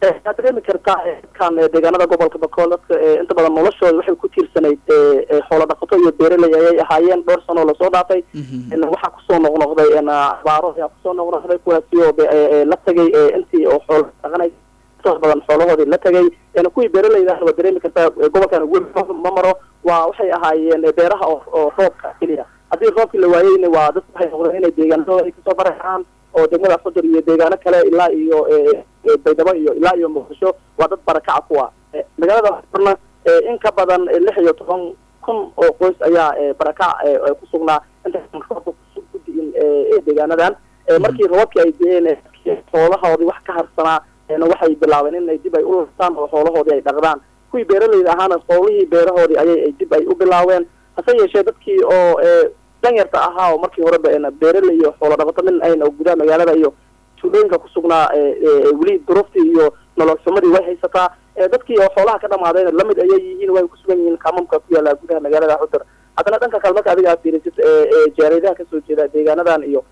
waxaad dareemi kartaa dadkan deegaanada gobolka bakool dadka inta badan noloshooda waxay ku tiirsanayd xoolo dhaqato iyo beeraley ayay ahaayeen dhowr sano lasoo dhaafay waxaa kusoo noqnoqday abaaro ayaa kusoo noqnoqday kuwaasi oo la tagay intii oo xoolo dhaqanay intoos badan xoolahoodii la tagay kuwii beeraleyda waad dareemi kartaa gobolkan weli ma maro waa waxay ahaayeen beeraha oo roobka keliya haddii roobkii la waayeyna waa dadku waxay noqdeen inay deegaanadooda ay kasoo baraxaan oo degmada xudur iyo deegaano kale ilaa iyo baydhabo iyo ilaa iyo muqdisho waa dad barakaca kuwa magaalada xudurna in ka badan lix iyo toban kun oo qoys ayaa barakac ku sugnaa intaan roobka ku di'in deegaanadan markii roobkii ay di'een xoolahoodii wax ka harsanaa waxay bilaabeen inay dib ay u lastaan oo xoolahoodii ay dhaqdaan kuwii beeraleyda ahaana howlihii beerahoodii ayay dib ay u bilaabeen hase yeeshee dadkii oo danyarta ahaa oo markii horeba beeraley iyo xoolo dhaqato min ayna gudaha magaalada iyo tuulooyinka kusugnaa weli duruuftii iyo nolol xumadii way haysataa dadkii oo xoolaha ka dhamaadeen lamid ayay yihiin way kusugan yihiin kamamka ku yaala gudaha magaalada xudur haddana dhanka kale marka adiga aad fiirisid jaareedaha kasoo jeeda deegaanadan iyo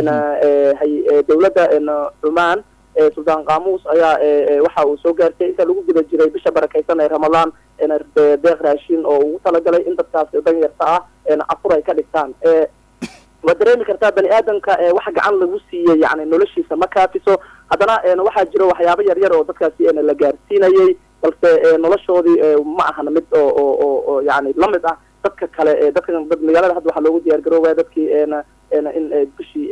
dawladda cumaan suldaan qaamuus ayaa waxa uu soo gaartay inta lagu guda jiray bisha barakaysan ee ramadaan deeq raashin oo ugu talagalay in dadkaas danyarta ah afur ay ka dhigtaan waad dareemi kartaa bani aadamka wax gacan lagu siiyey yani noloshiisa ma kaafiso haddana waxaa jiro waxyaabo yar yar oo dadkaasi la gaarsiinayay balse noloshoodii ma ahan mid oo oo oo yani lamid ah dadka kale dadka magaalada hadda waxaa loogu diyaar garoobaya dadkii in bishii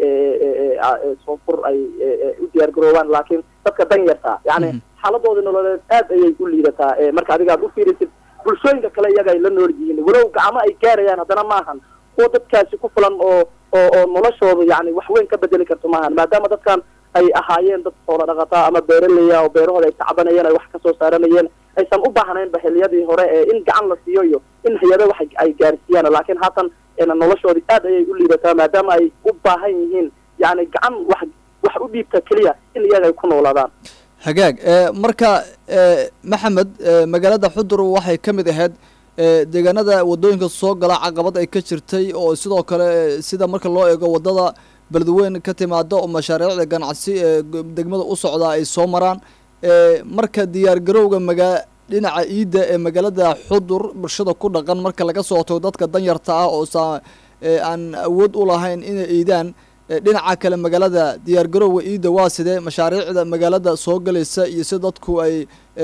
soonfur ay u diyaar garoobaan laakiin dadka danyarta yani xaaladoodii nololeed aad ayay u liidataa marka adiga aad u fiirisid bulshooyinka kale iyaga ay la nool yihiin walow gacmo ay gaarayaan haddana maahan kuwa dadkaasi ku filan oo oo oo noloshooda yani wax weyn ka bedeli karto maahan maadaama dadkan ay ahaayeen dad xoolo dhaqataa ama beeraleya oo beerahooda ay tacbanayeen ay wax kasoo saaranayeen aysan u baahnaynba xiliyadii hore ee in gacan la siiyo iyo in hay-ado wax ay gaarsiiyaan laakiin haatan noloshoodii aad ayay u liidataa maadaama ay u baahan yihiin yani gacan wax wax u dhiibta keliya in iyaga ay ku noolaadaan hagaag marka maxamed magaalada xudur waxay ka mid ahayd deegaanada wadooyinka soo gala caqabad ay ka jirtay oo sidoo kale sida marka loo eego wadada beledweyn ka timaada oo mashaariicda ganacsi ee degmada u socdaa ay soo maraan marka diyaar garowga magaa dhinaca iidda ee magaalada xudur bulshada ku dhaqan marka laga soo tago dadka danyarta ah oo saa aan awood u lahayn inay iidaan dhinaca kale magaalada diyaar garowga iidda waa sidee mashaariicda magaalada soo galaysa iyo si dadku ay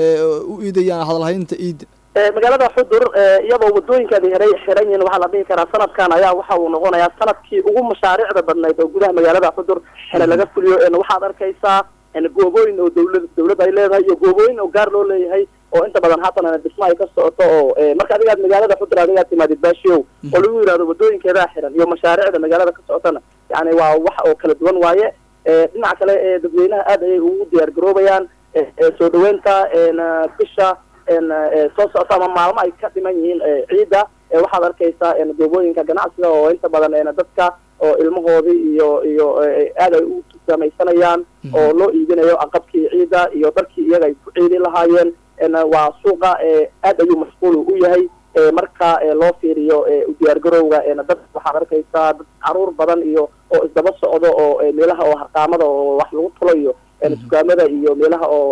u iidayaan hadalhaynta iidda magaalada xudur iyadoo wadooyinkaadi heray xiran yihiin waxaa la dhihi karaa sanadkan ayaa waxa uu noqonayaa sanadkii ugu mashaariicda badnayd oo gudaha magaalada xudur xene laga fuliyo waxaad arkaysaa goobooyin oo dawlad dawlad ay leedahay iyo goobooyin oo gaar loo leeyahay oo inta badan haatan dhismo ay ka socoto oo marka adigaad magaalada xudur adigaad timaadid baashiow oo lagu yidhahdo wadooyinkeedaa xiran iyo mashaariicda magaalada ka socotana yani waa wax oo kala duwan waaye dhinaca kale dadweynaha aad ayay ugu diyaar garoobayaan soo dhaweynta bisha soo socota ama maalmo ay ka dhiman yihiin ciidda waxaad arkaysaa goobooyinka ganacsiga oo inta badan dadka oo ilmahoodii iyo iyo aad ay u samaysanayaan oo loo iibinayo aqabkii ciidda iyo darkii iyaga ay ku ciidi lahaayeen waa suuqa aad ayuu mashquul u yahay marka loo fiiriyo diyaar garowga dad waxaad arkaysaa dad caruur badan iyo oo isdaba socdo oo meelaha oo harqaamada oo wax lagu tulo iyo dukaamada iyo meelaha oo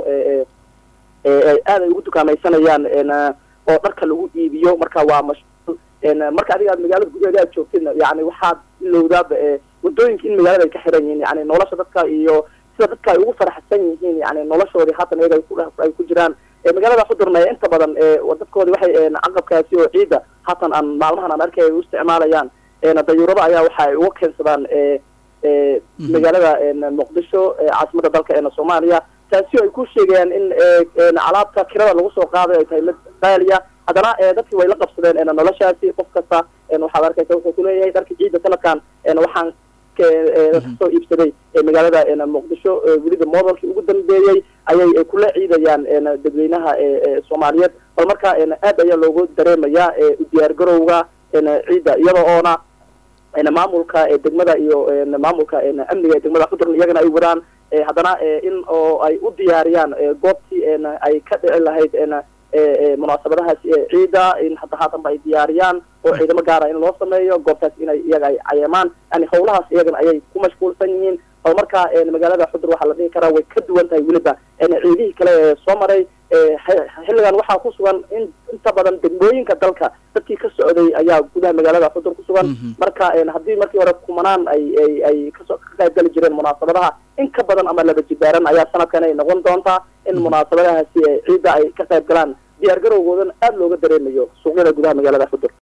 aad ay ugu dukaamaysanayaan oo dharka lagu iibiyo marka waa mashquul marka adiga aad magaalada gudaheeda aad joogtidna yani waxaad ilowdaaba wadooyinka in magaalada ay ka xiran yihiin yani nolosha dadka iyo sida dadka ay ugu faraxsan yihiin yani noloshoodii haatan iyaga ay ku jiraan magaalada xudurna inta badan dadkoodi waxay caqabkaasi oo ciidda haatan aan maalmahan aan arkay ay u isticmaalayaan dayuurada ayaa waxa ay uga keensadaan magaalada muqdisho caasimada dalka soomaaliya taasi oo ay ku sheegayaan in alaabta kirada lagu soo qaaday ay tahay mid qaaliya haddana dadkii way la qabsadeen noloshaasi qof kasta waxaad arkaysa wuxuu kuleeyahay dharka ciidda sanadkan waxaan kasoo iibsaday magaalada muqdisho weliba modelkii ugu dambeeyey ayay kula ciidayaan dadweynaha soomaaliyeed bal marka aad ayaa loogu dareemayaa diyaar garowga ciidda iyada oona maamulka degmada iyo maamulka amniga ee degmada xudurna iyagana ay wadaan haddana in oo ay u diyaariyaan goobtii ay ka dhici lahayd munaasabadahaasi ciidda in hadda haatanba ay diyaariyaan oo ciidamo gaara in loo sameeyo goobtaas inay iyaga ay cayeemaan yani hawlahaas iyagana ayay ku mashquulsan yihiin oo markaa magaalada xudur waxaa la dhihi karaa way ka duwan tahay weliba ciidihii kale ee soo maray xilligan waxaa ku sugan in inta badan degmooyinka dalka dadkii ka socday ayaa gudaha magaalada xudur ku sugan marka haddii markii hore kumanaan ay ay ay kasoo ka qayb gali jireen munaasabadaha in ka badan ama laba jibaaran ayaa sanadkan ay noqon doontaa in munaasabadahaasi ciidda ay ka qayb galaan diyaar garowgoodan aada looga dareemayo suuqyada gudaha magaalada xudur